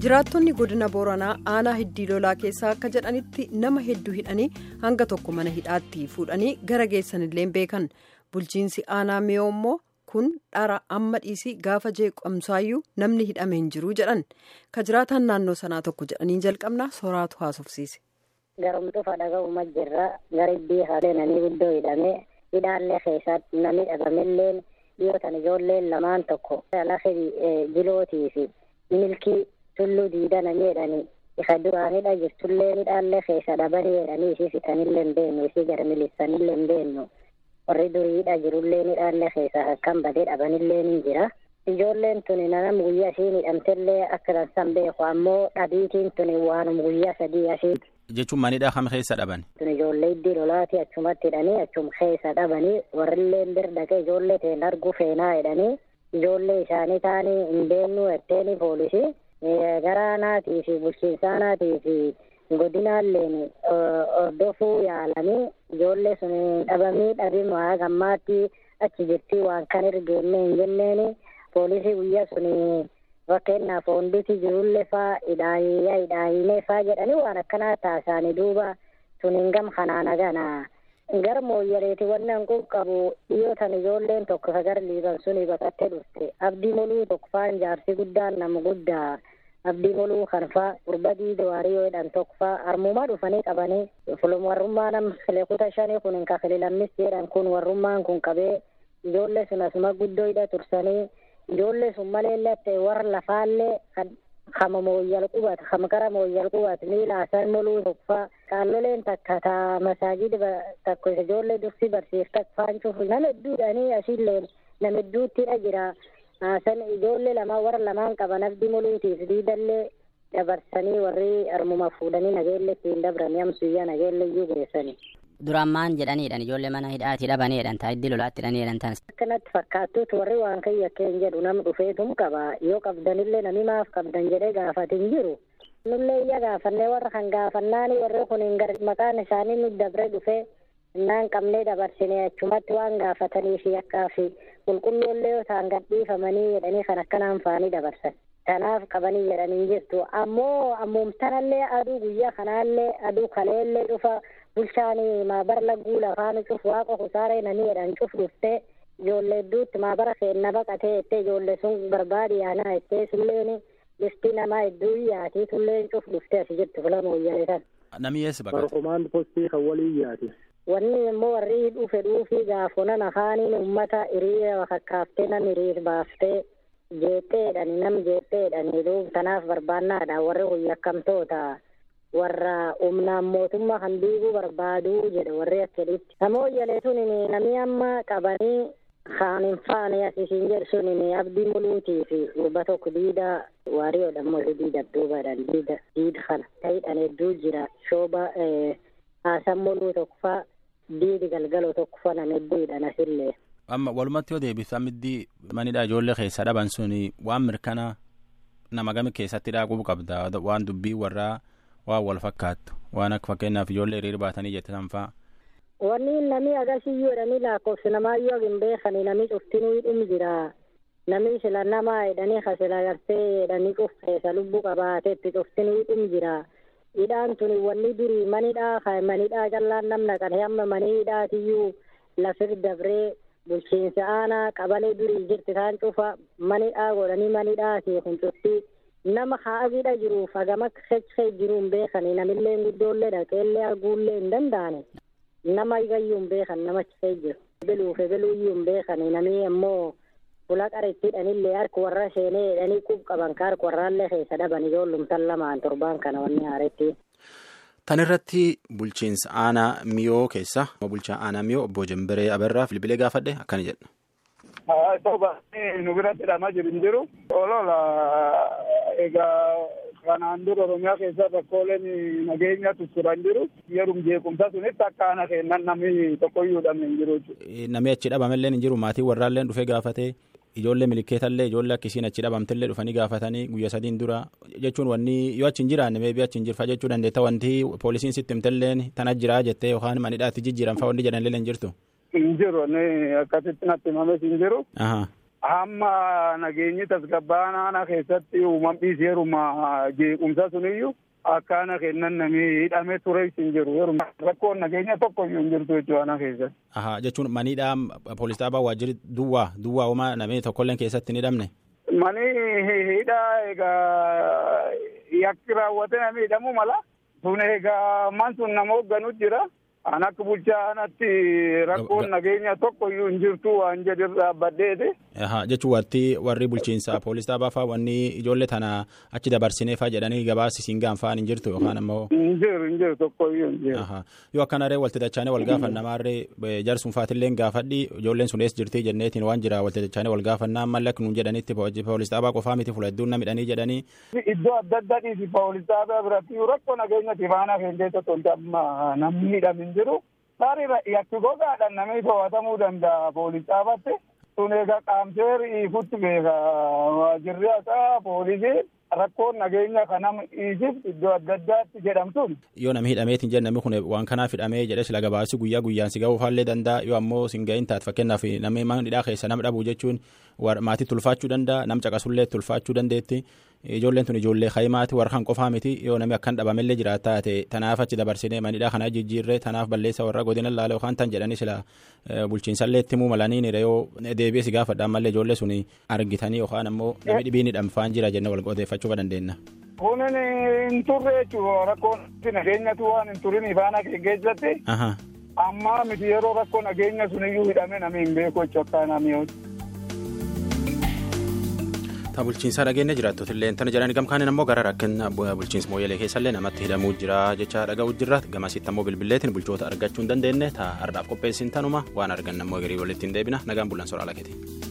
jiraattonni godina booranaa aanaa hiddii lolaa keessaa akka jedhanitti nama hedduu hidhanii hanga tokko mana hidhaatti fuudhanii gara geessanillee beekan bulchiinsi aanaa miyoo immoo kun dhara amma dhiisii gaafa jeeqamsaayyuu namni hidhame hin jiru jedhan ka jiraatan naannoo sanaa tokko jedhanii jalqabna soraatu haasofsiise. Garumtu fadhaga'uma jirra gara iddii haaleenanii guddoo hidhame hidhaallee keessatti namni dhabamellee dhiyootan ijoolleen lamaan tokko lafa jilootii fi milkii tulluu diidana jedhanii isa duraanidha jirtullee hidhaallee keessa dhabanii jedhanii isii fixanillee hin beennu isii gara milisanillee hin beennu warri duriidha jirullee hidhaallee keessa akkan badee dhabanillee ni jira. Ijoolleen tuni nanam guyyaa isiin hidhamtellee akka dansan beeku ammoo dhabiitiin tuni waanum guyyaa sadii asiiti. jechuun manidhaa kam keessa dhaban. Ijoollee iddii lolaati achumatti hidhanii achum keessa dhabanii warrilleen bir dhaqee ijoollee teen arguu feenaa hidhanii ijoollee isaanii taanii hin beennu etteeni poolisii garaanaatii fi bulchiinsaanaatii fi godinaalleen hordofuu yaalanii ijoollee sun dhabamii dhabimaa gammaatti achi jirtii waan kan ergeenne hin jenneeni poolisii guyyaa sun fakkeenyaaf honditi jirullee faa hidhaayyaa hidhaayinee faa jedhanii waan akkanaa taasisanii duuba sun gam kanaan agana gar mooyyaleeti wannan qabu dhiyootan ijoolleen tokko sagar liiban suni baqattee dhufte abdii moluu tokko faan jaarsi guddaan nama guddaa abdii moluu kan faa gurba diidoo hariyoo jedhan tokko faa armumaa dhufanii qabanii fulum warrummaa nam kileekuta shanii kun ka kililammis jedhan kun warrummaan kun qabee ijoollee sun asuma guddoo hidha tursanii ijoollee sun malee latte warra lafaallee kama mooyyal qubat kama gara mooyyal qubat miila asan moluu tokkfa qaalloleen takka ta masaajida takko ijoollee dursi barsiifta faancuuf nama hedduudhanii asiilleen nama hedduuttidha jira san ijoollee lama warra lamaan qaban abdii moluutiif diidallee dabarsanii warri armuma fuudhanii nageelle ittiin dabranii amsuyyaa nageelle iyyuu geessanii. duraan maan jedhaniidhaan ijoollee mana hidhaatii dhabaneedhaan taa iddii lolaatti hidhaniidhaan taas. Akkanatti fakkaattuutu warri waan kayya keen jedhu nam dhufeetum qaba yoo qabdanillee nami maaf qabdan jedhee gaafatin jiru. Nullee iyya gaafannee warra kan gaafannaani warri kun gar maqaan isaanii nu dabre dhufe innaan qabnee dabarsinee achumatti waan gaafatanii fi akkaa fi qulqulloollee yoo ta'an gadhiifamanii jedhanii kan akkanaan faanii dabarsan. Kanaaf qabanii jedhanii jirtu ammoo ammumtanallee aduu guyyaa kanaallee aduu kaleellee dhufa bulchaan maabara lagguu lafaan cuf waaqa kusaaree nanii jedhan cuf dhuftee ijoollee hedduutti maabara seenna baqatee jettee ijoollee sun barbaadi yaanaa jettee sulleen bifti namaa hedduu yaatii sulleen cuf dhuftee asi jirtu filama wayyalee san. Namni eessa baqate? Komaand postii kan walii yaati. Wanni immoo warri dhufe dhuufii gaafonan afaaniin uummata hiriira fakkaaftee nam hiriir baaftee jeetteedhani nam jeetteedhani duub tanaaf barbaannaadha warri hoyyakkamtoota warra humnaan mootummaa kan diiguu barbaaduu jedhe warri akkeditti nama hoyyalee sunin namni amma qabanii kaan hin faane asisiin jedhu sunin abdii muluutii fi gurba tokko diida waariyoodhan moo diida duubadhan diida diida kana ta'idhan hedduu jira shooba haasan muluu tokko fa diidi galgaloo tokko fa nam hedduudhan asillee. amma walumatti yoo deebisu amiddii manidha ijoollee keessa dhaban sun waan mirkana nama gami keessatti dhaaquu qabda waan dubbii warraa waan wal fakkaattu waan akka fakkeenyaaf ijoollee hiriir baatanii jette sanfaa. Wanni namni agasiyyuu jedhanii lakkoofsi namaayyuu hin beekani namni cuftinuu hidhum jira. Namni sila namaa jedhanii kasila gartee jedhanii cufeessa lubbuu qabaateetti cuftinuu hidhum jira. Hidhaan tuni wanni durii manidhaa manidhaa callaan namna kan hamma manii hidhaatiyyuu lafir dabree bulchiinsa aanaa qabalee durii jirti isaan cufa manidhaa godhanii manidhaati kun cufti nama haadhiidha jiruuf hagama kechee jiru hin beekani namillee guddoollee dhaqeellee arguullee hin danda'ani nama igayyuu hin beekan nama chifee jiru beluuf beluuyyuu hin beekani namni ammoo fula qarittiidhanillee harka warra seenee jedhanii qub qaban ka harka warraallee keessa dhaban ijoollumtan lamaan torbaan kana wanni haaretti. Tan irratti bulchiinsa aanaa miyoo keessa bulchaa aanaa miyoo obbo Jambiree Abarraa Bilbilee gaafadhe akkana jedha. Soba nu biratti hidhamaa jiru hin jiru. Olola egaa kanaan dura Oromiyaa keessa rakkooleen nageenya tutturan jiru. Yeroo jeequmsa sunitti akka ana kennan namni tokkoyyuu dhabne hin jiru. Namni achi dhabamallee hin jiru maatii warraallee dhufee gaafatee ijoollee milikeetallee ijoollee akkisiin achi dhabamtellee dhufanii gaafatanii guyya sadiin dura jechuun wanni yoo achi hin jiraanne meebii achi hin jirfa jechuu dandeetta wanti poolisiin sitti himtelleen tana jiraa jettee yookaan manidhaatti jijjiiran fa'aa wanni jedhanillee hin jirtu. Hin jiru akkasitti natti himames hin jiru. hamma nageenyi tasgabbaanaa keessatti uumamni seeruma jeequmsa suniyyuu akkaana kennan namni hidhamee ture hin jiru rakkoon nageenya tokko iyyuu hin jirtu jechuudha ana keessatti. Aha jechuun maniidhaa poolis dhaabaa waajjirri duwwaa duwwaa uumaa namni tokkolleen keessatti hin hidhamne. Mani hidhaa egaa yakki raawwate namni hidhamuu mala. Sun egaa man sun nama hoogganu jira. An akka bulchaanatti rakkoon nageenya tokko iyyuu hin jirtu waan jedhu dhaabbadheeti. Jechuun warri warri bulchiinsa poolis dhaabaa fa'aa wanni ijoollee tana achi dabarsinee fa'aa jedhanii gabaasi siin gaanfaan hin jirtu yookaan ammoo. Hin jiru hin jiru tokko iyyuu hin jiru. Yoo akkanaree walitti dachaanee wal gaafannamaarree jarsuun faatillee gaafadhi ijoolleen sun eessa jirti jenneetiin waan jira walitti dachaanee wal gaafannaa ammallee akka nuun jedhanitti poolis dhaabaa qofaa miti fuula hedduun na midhanii jedhanii. Iddoo adda addaa dhiisi poolis dhaabaa biratti rakkoo nageenya tifaanaa keessatti tolta amma namni hidhamin jiru. Tarii yakki gogaadhaan namni to'atamuu danda'a poolis dhaabatte. Sun egaa qaamseer ifutti beeka waajirri haqaa poolisii rakkoon nageenya kanam dhiisif iddoo adda addaatti jedhamtuun. Yoo namni hidhameetiin jedhu namni kun waan kanaaf hidhamee jedhe sila gabaasi guyyaa guyyaan si ga'uu faallee danda'a yoo ammoo sin ga'iin taate fakkeenyaaf namni mana hidhaa keessa nama dhabuu jechuun maatii tulfaachuu danda'a nam caqasullee tulfaachuu dandeetti. Ijoolleen tun ijoollee kaayimaati warra kan qofaa miti yoo namni akkan dhabamellee jiraata taate tanaaf achi dabarsinee manidhaa kana jijjiirree tanaaf balleessa warra godina laala yookaan tan jedhanii sila bulchiinsallee itti himuu malanii yoo deebi'ee si gaafadhaan mallee ijoollee sun argitanii yookaan ammoo namni dhibiin hidhamfaan jira jennee wal odeeffachuu dandeenya. Kunin hin turre jechuudha rakkoon nageenyatu waan hin turin ifaana keessatti. Amma miti yeroo rakkoo nageenya suniyyuu hidhame namni hin beeku jechuudha akka namni ta bulchiinsaa dhageenya jiraattoota illee tana jedhani gamkaaniin ammoo gara rakkina bulchiinsa mooyyalee keessallee namatti hidhamuu jira jecha dhaga'uu jirra gamasitti ammoo bilbilleetiin bulchoota argachuu hin dandeenye ta har'aaf qopheessin tanuma waan argan ammoo garii walitti hin deebina nagaan bulan soraa lakeeti.